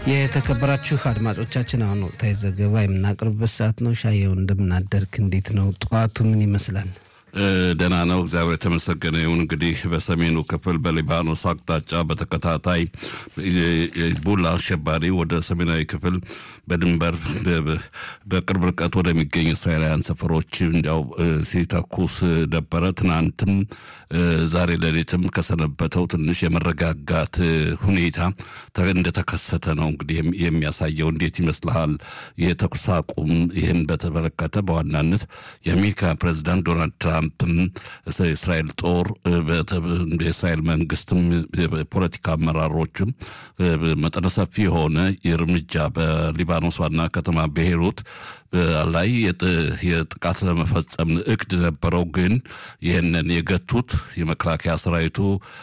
የተከበራችሁ አድማጮቻችን አሁን ወቅታዊ ዘገባ የምናቀርብበት ሰዓት ነው። ሻየው እንደምናደርክ እንዴት ነው? ጠዋቱ ምን ይመስላል? ደህና ነው፣ እግዚአብሔር የተመሰገነ ይሁን። እንግዲህ በሰሜኑ ክፍል በሊባኖስ አቅጣጫ በተከታታይ የሂዝቡላ አሸባሪ ወደ ሰሜናዊ ክፍል በድንበር በቅርብ ርቀት ወደሚገኝ እስራኤላውያን ሰፈሮች እንዲያው ሲተኩስ ነበረ። ትናንትም ዛሬ ሌሊትም ከሰነበተው ትንሽ የመረጋጋት ሁኔታ እንደተከሰተ ነው እንግዲህ የሚያሳየው። እንዴት ይመስልሃል? የተኩስ አቁም ይህን በተመለከተ በዋናነት የአሜሪካ ፕሬዚዳንት ዶናልድ ትራምፕም የእስራኤል ጦር የእስራኤል መንግስትም የፖለቲካ አመራሮችም መጠነ ሰፊ የሆነ እርምጃ በሊባኖስ ዋና ከተማ ቤይሩት ላይ የጥቃት ለመፈጸም እቅድ ነበረው። ግን ይህንን የገቱት የመከላከያ ሰራዊቱ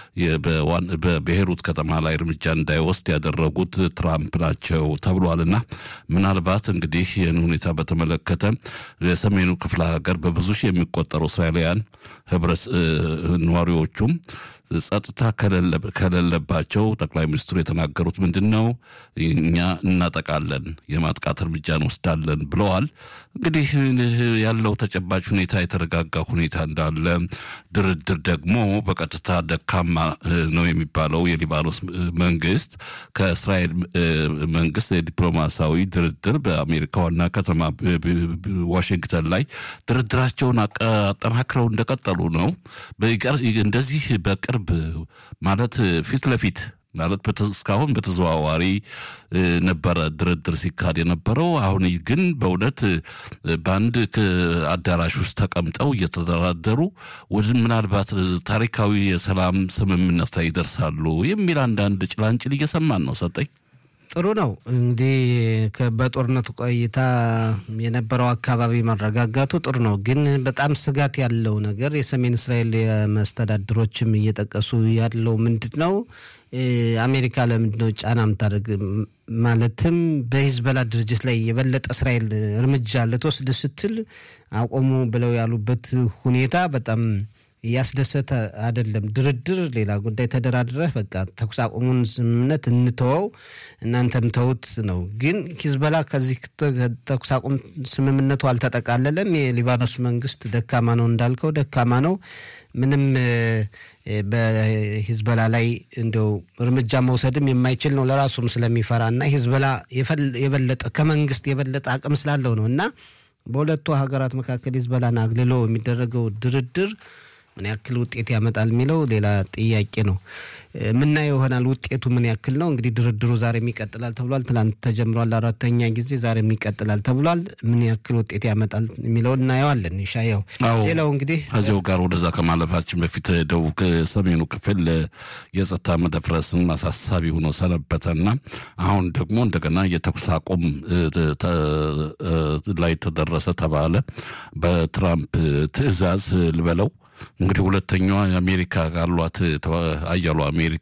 በቤይሩት ከተማ ላይ እርምጃ እንዳይወስድ ያደረጉት ትራምፕ ናቸው ተብሏልና ምናልባት እንግዲህ ይህን ሁኔታ በተመለከተ የሰሜኑ ክፍለ ሀገር በብዙ ሺህ የሚቆጠሩ እስራኤላውያን ህብረት ነዋሪዎቹም ጸጥታ ከሌለባቸው ጠቅላይ ሚኒስትሩ የተናገሩት ምንድን ነው? እኛ እናጠቃለን፣ የማጥቃት እርምጃ እንወስዳለን ብለዋል። እንግዲህ ያለው ተጨባጭ ሁኔታ የተረጋጋ ሁኔታ እንዳለ፣ ድርድር ደግሞ በቀጥታ ደካማ ነው የሚባለው የሊባኖስ መንግስት ከእስራኤል መንግስት የዲፕሎማሲያዊ ድርድር በአሜሪካ ዋና ከተማ ዋሽንግተን ላይ ድርድራቸውን አጠናክረው እንደቀጠሉ ነው። እንደዚህ በቅርብ ማለት ፊት ለፊት ማለት እስካሁን በተዘዋዋሪ ነበረ ድርድር ሲካሄድ የነበረው። አሁን ግን በእውነት በአንድ አዳራሽ ውስጥ ተቀምጠው እየተደራደሩ ወደ ምናልባት ታሪካዊ የሰላም ስምምነት ላይ ይደርሳሉ የሚል አንዳንድ ጭላንጭል እየሰማን ነው። ሰጠኝ ጥሩ ነው እንግዲህ በጦርነቱ ቆይታ የነበረው አካባቢ መረጋጋቱ ጥሩ ነው። ግን በጣም ስጋት ያለው ነገር የሰሜን እስራኤል መስተዳድሮችም እየጠቀሱ ያለው ምንድን ነው? አሜሪካ ለምንድን ነው ጫና የምታደርግ? ማለትም በሂዝበላ ድርጅት ላይ የበለጠ እስራኤል እርምጃ ልትወስድ ስትል አቆሙ ብለው ያሉበት ሁኔታ በጣም እያስደሰተ አይደለም። ድርድር ሌላ ጉዳይ፣ ተደራድረህ በቃ ተኩስ አቁሙን ስምምነት እንተወው እናንተም ተውት ነው። ግን ሂዝበላ ከዚህ ተኩስ አቁም ስምምነቱ አልተጠቃለለም። የሊባኖስ መንግስት ደካማ ነው እንዳልከው ደካማ ነው። ምንም በሂዝበላ ላይ እንደው እርምጃ መውሰድም የማይችል ነው ለራሱም ስለሚፈራ እና ሂዝበላ የበለጠ ከመንግስት የበለጠ አቅም ስላለው ነው እና በሁለቱ ሀገራት መካከል ሂዝበላን አግልሎ የሚደረገው ድርድር ምን ያክል ውጤት ያመጣል የሚለው ሌላ ጥያቄ ነው። ምናየው ይሆናል። ውጤቱ ምን ያክል ነው? እንግዲህ ድርድሩ ዛሬም ይቀጥላል ተብሏል። ትላንት ተጀምሯል አራተኛ ጊዜ፣ ዛሬም ይቀጥላል ተብሏል። ምን ያክል ውጤት ያመጣል የሚለው እናየዋለን። ሻያው ሌላው እንግዲህ ከዚያው ጋር ወደዛ ከማለፋችን በፊት ደቡብ ሰሜኑ ክፍል የጸጥታ መደፍረስን አሳሳቢ ሆኖ ሰነበተና አሁን ደግሞ እንደገና የተኩስ አቁም ላይ ተደረሰ ተባለ በትራምፕ ትዕዛዝ ልበለው እንግዲህ ሁለተኛዋ አሜሪካ ካሏት አያሉ አሜሪካ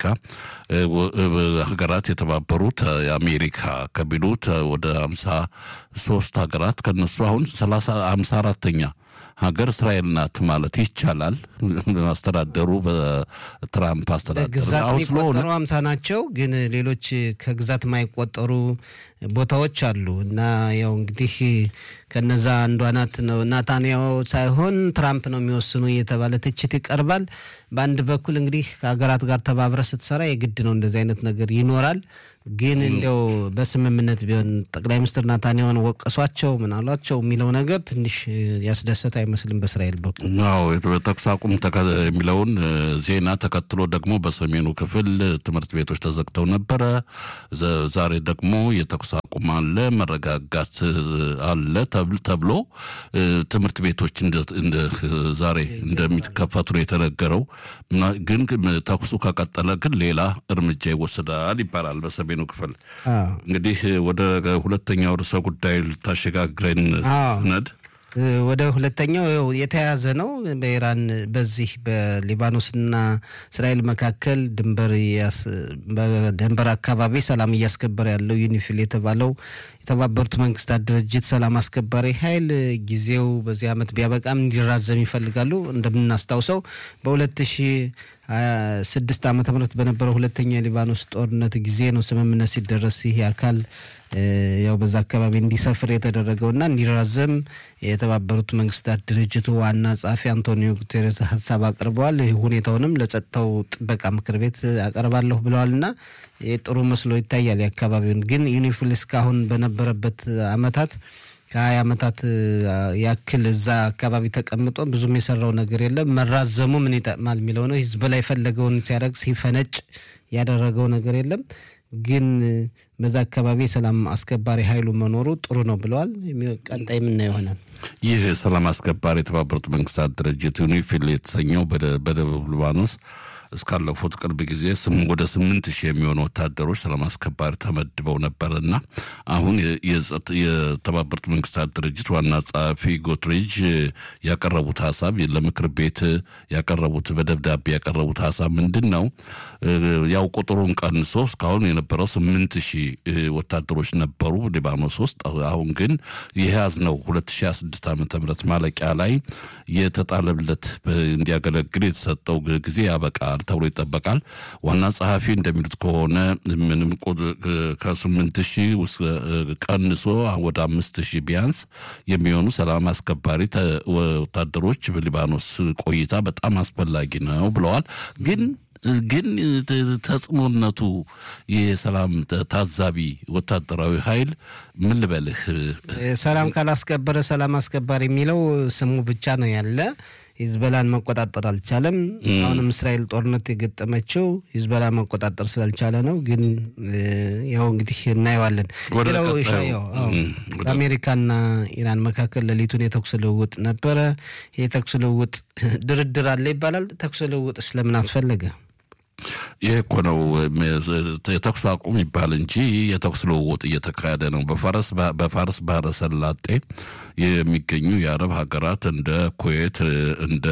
ሀገራት የተባበሩት የአሜሪካ ከሚሉት ወደ ሀምሳ ሶስት ሀገራት ከነሱ አሁን ሰላሳ ሀምሳ አራተኛ ሀገር እስራኤል ናት ማለት ይቻላል። አስተዳደሩ በትራምፕ አስተዳደር ግዛት የሚቆጠሩ ሀምሳ ናቸው። ግን ሌሎች ከግዛት የማይቆጠሩ ቦታዎች አሉ እና ያው እንግዲህ ከነዛ አንዷ ናት ነው ናታንያሁ ሳይሆን ትራምፕ ነው የሚወስኑ እየተባለ ትችት ይቀርባል። በአንድ በኩል እንግዲህ ከሀገራት ጋር ተባብረ ስትሰራ የግድ ነው እንደዚህ አይነት ነገር ይኖራል። ግን እንዲያው በስምምነት ቢሆን ጠቅላይ ሚኒስትር ናታንያሁን ወቀሷቸው ምን አሏቸው የሚለው ነገር ትንሽ ያስደሰት አይመስልም። በእስራኤል በኩል አዎ ተኩስ አቁም የሚለውን ዜና ተከትሎ ደግሞ በሰሜኑ ክፍል ትምህርት ቤቶች ተዘግተው ነበረ። ዛሬ ደግሞ የተኩስ አቁም አለ፣ መረጋጋት አለ ተብሎ ትምህርት ቤቶች ዛሬ እንደሚከፈቱ ነው የተነገረው። ግን ተኩሱ ከቀጠለ ግን ሌላ እርምጃ ይወስዳል ይባላል በሰሜኑ ክፍል። እንግዲህ ወደ ሁለተኛው ርዕሰ ጉዳይ ልታሸጋግረን ስነድ ወደ ሁለተኛው የተያያዘ ነው። በኢራን በዚህ በሊባኖስና እስራኤል መካከል ድንበር በድንበር አካባቢ ሰላም እያስከበረ ያለው ዩኒፊል የተባለው የተባበሩት መንግስታት ድርጅት ሰላም አስከባሪ ኃይል ጊዜው በዚህ ዓመት ቢያበቃም እንዲራዘም ይፈልጋሉ። እንደምናስታውሰው በሁለት ሺ ስድስት ዓመተ ምህረት በነበረው ሁለተኛ የሊባኖስ ጦርነት ጊዜ ነው ስምምነት ሲደረስ ይህ አካል ያው በዛ አካባቢ እንዲሰፍር የተደረገውና እንዲራዘም የተባበሩት መንግስታት ድርጅቱ ዋና ጸሐፊ አንቶኒዮ ጉቴሬስ ሀሳብ አቅርበዋል። ይህ ሁኔታውንም ለጸጥታው ጥበቃ ምክር ቤት አቀርባለሁ ብለዋልና ጥሩ መስሎ ይታያል። የአካባቢውን ግን ዩኒፊል እስካሁን በነበረበት አመታት ከሀያ ዓመታት ያክል እዛ አካባቢ ተቀምጦ ብዙም የሰራው ነገር የለም። መራዘሙ ምን ይጠቅማል የሚለው ነው። ህዝብ ላይ የፈለገውን ሲያደርግ ሲፈነጭ ያደረገው ነገር የለም። ግን በዛ አካባቢ የሰላም አስከባሪ ኃይሉ መኖሩ ጥሩ ነው ብለዋል። ቀጣይ የምናየው ይሆናል። ይህ ሰላም አስከባሪ የተባበሩት መንግስታት ድርጅት ዩኒፊል የተሰኘው በደቡብ ሊባኖስ እስካለፉት ቅርብ ጊዜ ወደ ስምንት ሺህ የሚሆኑ ወታደሮች ሰላም አስከባሪ ተመድበው ነበርና አሁን የተባበሩት መንግስታት ድርጅት ዋና ጸሐፊ ጉተሬዥ ያቀረቡት ሀሳብ ለምክር ቤት ያቀረቡት በደብዳቤ ያቀረቡት ሀሳብ ምንድን ነው? ያው ቁጥሩን ቀንሶ እስካሁን የነበረው ስምንት ሺህ ወታደሮች ነበሩ ሊባኖስ ውስጥ። አሁን ግን የያዝነው 2026 ዓ ም ማለቂያ ላይ የተጣለለት እንዲያገለግል የተሰጠው ጊዜ ያበቃል ተብሎ ይጠበቃል። ዋና ጸሐፊ እንደሚሉት ከሆነ ምንም ከስምንት ሺህ ውስጥ ቀንሶ ወደ አምስት ሺህ ቢያንስ የሚሆኑ ሰላም አስከባሪ ወታደሮች በሊባኖስ ቆይታ በጣም አስፈላጊ ነው ብለዋል። ግን ግን ተጽዕኖነቱ የሰላም ታዛቢ ወታደራዊ ኃይል ምን ልበልህ፣ ሰላም ካላስከበረ ሰላም አስከባሪ የሚለው ስሙ ብቻ ነው ያለ ሂዝበላን መቆጣጠር አልቻለም። አሁንም እስራኤል ጦርነት የገጠመችው ሂዝበላን መቆጣጠር ስላልቻለ ነው። ግን ያው እንግዲህ እናየዋለን። ሌላው በአሜሪካና ኢራን መካከል ሌሊቱን የተኩስ ልውውጥ ነበረ። የተኩስ ልውውጥ ድርድር አለ ይባላል። ተኩስ ልውውጥ ስለምን አስፈለገ? ይህ እኮ ነው የተኩስ አቁም ይባል እንጂ የተኩስ ልውውጥ እየተካሄደ ነው። በፋርስ ባህረ ሰላጤ የሚገኙ የአረብ ሀገራት እንደ ኩዌት፣ እንደ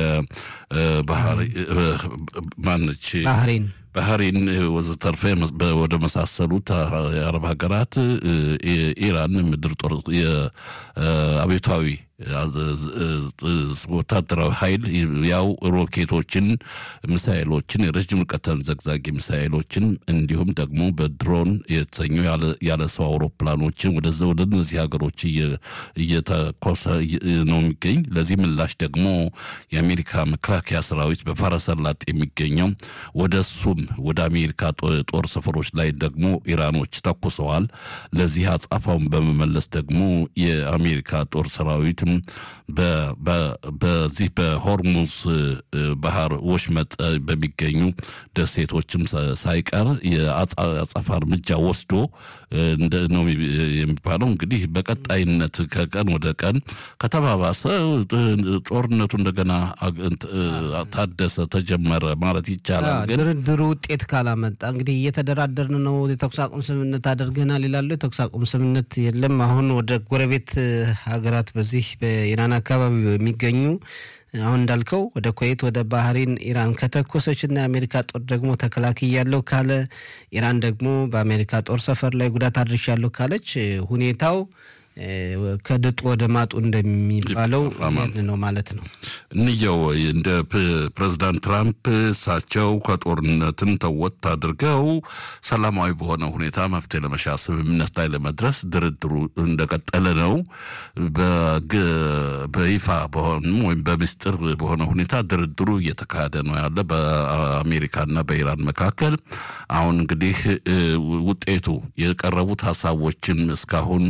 ማነች ባህሬን ባህሬን ወዘተርፈ ወደ መሳሰሉት የአረብ ሀገራት ኢራን ምድር ጦር የአብዮታዊ ወታደራዊ ኃይል ያው ሮኬቶችን፣ ሚሳይሎችን፣ የረዥም ርቀት ተምዘግዛጊ ሚሳይሎችን እንዲሁም ደግሞ በድሮን የተሰኙ ያለ ሰው አውሮፕላኖችን ወደዚ ወደ እነዚህ ሀገሮች እየተኮሰ ነው የሚገኝ። ለዚህ ምላሽ ደግሞ የአሜሪካ መከላከያ ሰራዊት በፋረሰላጥ የሚገኘው ወደ እሱም ወደ አሜሪካ ጦር ሰፈሮች ላይ ደግሞ ኢራኖች ተኩሰዋል። ለዚህ አጻፋውን በመመለስ ደግሞ የአሜሪካ ጦር ሰራዊት በዚህ በሆርሙዝ ባህር ወሽመጥ በሚገኙ ደሴቶችም ሳይቀር የአጸፋ እርምጃ ወስዶ ነው የሚባለው። እንግዲህ በቀጣይነት ከቀን ወደ ቀን ከተባባሰ ጦርነቱ እንደገና ታደሰ፣ ተጀመረ ማለት ይቻላል። ግን ድርድሩ ውጤት ካላመጣ እንግዲህ እየተደራደርን ነው፣ የተኩስ አቁም ስምምነት አድርገናል ይላሉ። የተኩስ አቁም ስምምነት የለም። አሁን ወደ ጎረቤት ሀገራት በዚህ በኢራን አካባቢ የሚገኙ አሁን እንዳልከው ወደ ኩዌት፣ ወደ ባህሬን ኢራን ከተኮሰች እና የአሜሪካ ጦር ደግሞ ተከላክያለሁ ካለ ኢራን ደግሞ በአሜሪካ ጦር ሰፈር ላይ ጉዳት አድርሻለሁ ካለች ሁኔታው ከድጡ ወደ ማጡ እንደሚባለው ነው ማለት ነው። እንየው እንደ ፕሬዚዳንት ትራምፕ እሳቸው ከጦርነትን ተወት አድርገው ሰላማዊ በሆነ ሁኔታ መፍትሄ ለመሻ ስምምነት ላይ ለመድረስ ድርድሩ እንደቀጠለ ነው። በይፋ በሆንም ወይም በምስጢር በሆነ ሁኔታ ድርድሩ እየተካሄደ ነው ያለ በአሜሪካና በኢራን መካከል። አሁን እንግዲህ ውጤቱ የቀረቡት ሀሳቦችን እስካሁን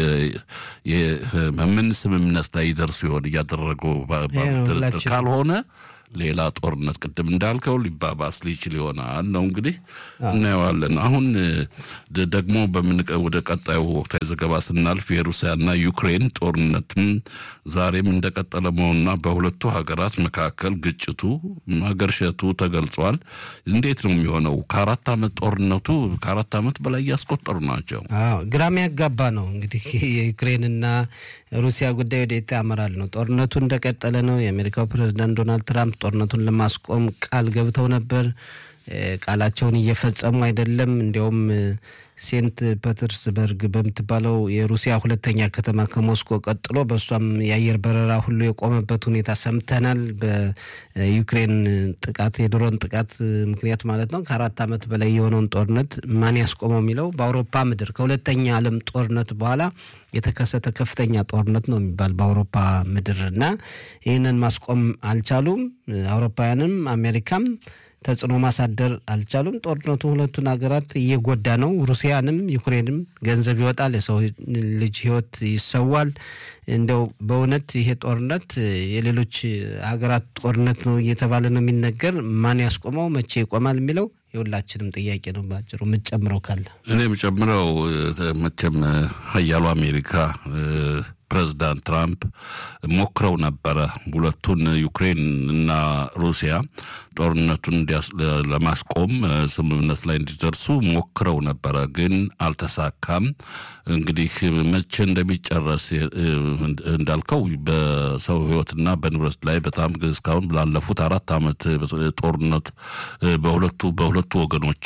ምን ስምምነት ላይ ይደርሱ ይሆን እያደረገው ድርድር ካልሆነ ሌላ ጦርነት ቅድም እንዳልከው ሊባባስ ሊችል ይሆናል ነው እንግዲህ እናየዋለን። አሁን ደግሞ ወደ ቀጣዩ ወቅታዊ ዘገባ ስናልፍ የሩሲያና ዩክሬን ጦርነትም ዛሬም እንደቀጠለ መሆኑና በሁለቱ ሀገራት መካከል ግጭቱ ማገርሸቱ ተገልጿል። እንዴት ነው የሚሆነው? ከአራት ዓመት ጦርነቱ ከአራት ዓመት በላይ እያስቆጠሩ ናቸው። ግራም ያጋባ ነው እንግዲህ የዩክሬንና ሩሲያ ጉዳይ ወዴት ያመራል ነው። ጦርነቱ እንደቀጠለ ነው። የአሜሪካው ፕሬዚዳንት ዶናልድ ትራምፕ ጦርነቱን ለማስቆም ቃል ገብተው ነበር። ቃላቸውን እየፈጸሙ አይደለም። እንዲያውም ሴንት ፐተርስበርግ በምትባለው የሩሲያ ሁለተኛ ከተማ ከሞስኮ ቀጥሎ በእሷም የአየር በረራ ሁሉ የቆመበት ሁኔታ ሰምተናል። በዩክሬን ጥቃት የድሮን ጥቃት ምክንያት ማለት ነው። ከአራት ዓመት በላይ የሆነውን ጦርነት ማን ያስቆመው የሚለው በአውሮፓ ምድር ከሁለተኛ ዓለም ጦርነት በኋላ የተከሰተ ከፍተኛ ጦርነት ነው የሚባል በአውሮፓ ምድር እና ይህንን ማስቆም አልቻሉም። አውሮፓውያንም አሜሪካም ተጽዕኖ ማሳደር አልቻሉም። ጦርነቱ ሁለቱን ሀገራት እየጎዳ ነው። ሩሲያንም ዩክሬንም ገንዘብ ይወጣል፣ የሰው ልጅ ሕይወት ይሰዋል። እንደው በእውነት ይሄ ጦርነት የሌሎች ሀገራት ጦርነት ነው እየተባለ ነው የሚነገር። ማን ያስቆመው? መቼ ይቆማል የሚለው የሁላችንም ጥያቄ ነው። ባጭሩ የምትጨምረው ካለ እኔ የምጨምረው መቼም ሀያሉ አሜሪካ ፕሬዚዳንት ትራምፕ ሞክረው ነበረ ሁለቱን ዩክሬን እና ሩሲያ ጦርነቱን ለማስቆም ስምምነት ላይ እንዲደርሱ ሞክረው ነበረ፣ ግን አልተሳካም። እንግዲህ መቼ እንደሚጨረስ እንዳልከው በሰው ሕይወትና በንብረት ላይ በጣም እስካሁን ላለፉት አራት ዓመት ጦርነት በሁለቱ በሁለቱ ወገኖች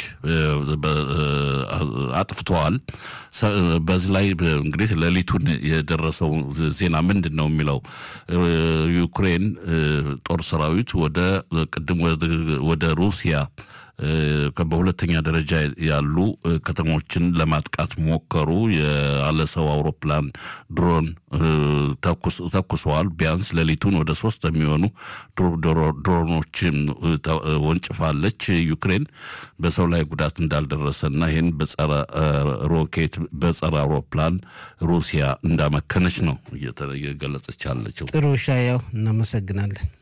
አጥፍተዋል። በዚህ ላይ እንግዲህ ሌሊቱን የደረሰው ዜና ምንድን ነው የሚለው ዩክሬን ጦር ሰራዊት ወደ ቅድም ወደ ሩሲያ በሁለተኛ ደረጃ ያሉ ከተሞችን ለማጥቃት ሞከሩ። ያለ ሰው አውሮፕላን ድሮን ተኩሰዋል። ቢያንስ ሌሊቱን ወደ ሶስት የሚሆኑ ድሮኖችን ወንጭፋለች ዩክሬን። በሰው ላይ ጉዳት እንዳልደረሰና ይህን በጸረ ሮኬት በጸረ አውሮፕላን ሩሲያ እንዳመከነች ነው እየገለጸች ያለችው። ጥሩ ሻያው፣ እናመሰግናለን።